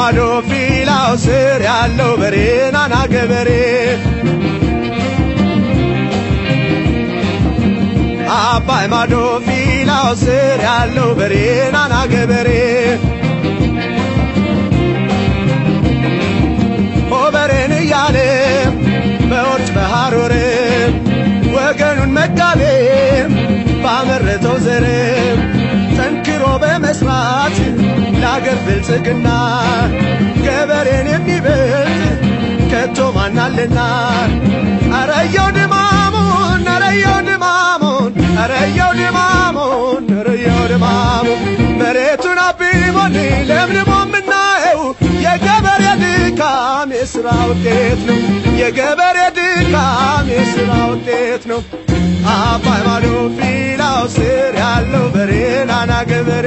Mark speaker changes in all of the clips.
Speaker 1: ማዶ ፊላው ስር ያለው በሬ ናና ገበሬ አባይ ማዶ ፊላው ስር ያለው በሬ ናና ገበሬ ሆበሬን እያለ በወርጭ በሐሩር ወገኑን መጋቤ ባመረተው ዘር ጠንክሮ በመስራት ለአገር ብልጽግና ገበሬን የሚበልጥ ከቶ ማናልና አረየው ድማሙን አረየው ድማሙን አረየው ድማሙን አረየው ድማሙን መሬቱን አብቦን ለምልሞ የምናየው የገበሬ ድካም የሥራ ውጤት ነው። የገበሬ ድካም የሥራ ውጤት ነው። አባይ ማዶ ፊላው ስር ያለው በሬ ናና ገበሬ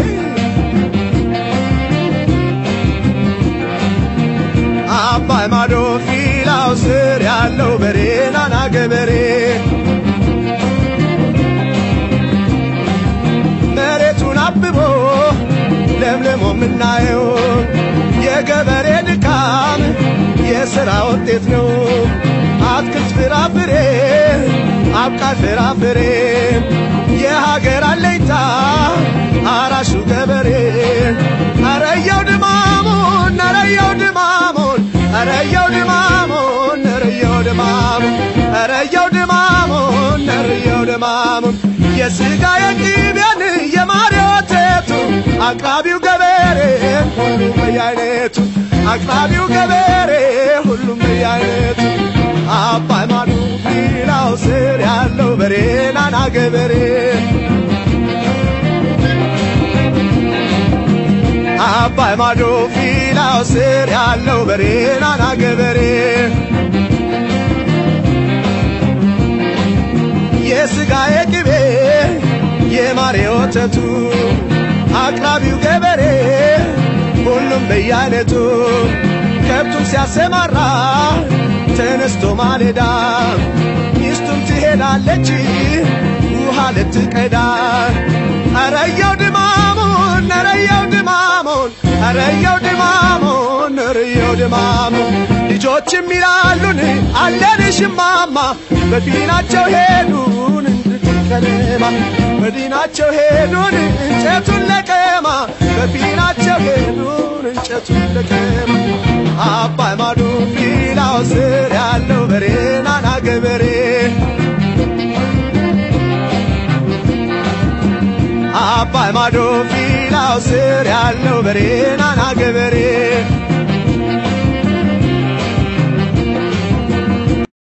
Speaker 1: አባይ ማዶ ፊላው ስር ያለው በሬ ናና ገበሬ መሬቱን አብቦ ለምልሞ የምናየው የገበሬ ድካም የሥራ ውጤት ነው። አትክልት ፍራፍሬ አብቃይ ፍራፍሬ የሀገር አለኝታ አራሹ ገበሬ አረየው ድማሙን አረየው ድማሙን አረየው ድማሙን አረየው ድማሙን አረየው ድማሙን አረየው ድማሙን የሥጋ የቅቤን የማር የወተቱ አቅራቢው ገበሬ ሁሉም በየአይነቱ አቅራቢው ገበሬ ሁሉም በየአይነቱ አባይ ማዶ ፊላው ስር ያለው በሬ ናና ገበሬ አባይ ማዶ ፊላው ስር ያለው በሬ ናና ገበሬ የሥጋ የቅቤ የማር የወተቱ አቅራቢው ገበሬ ሁሉም በየአይነቱ ከብቱን ሲያሰማራ ተነስቶ ማለዳ ሚስቱም ትሄዳለች ውሃ ልትቀዳ አረየው ድማሙን አረየው ድማሙን አረየው ድማሙን አረየው ድማሙን ልጆችም ይላሉን አለንሽ ማማ በፊናቸው ሄዱን እንድትከለማ በዲናቸው ሄዱን እንጨቱን ለቀማ በፊናቸው ሄዱን እንጨቱን ለቀማ አባይ ማዶ ፊላው ስር ያለው በሬ ናና ገበሬ አባይ ማዶ ፊላው ስር ያለው በሬ ናና ገበሬ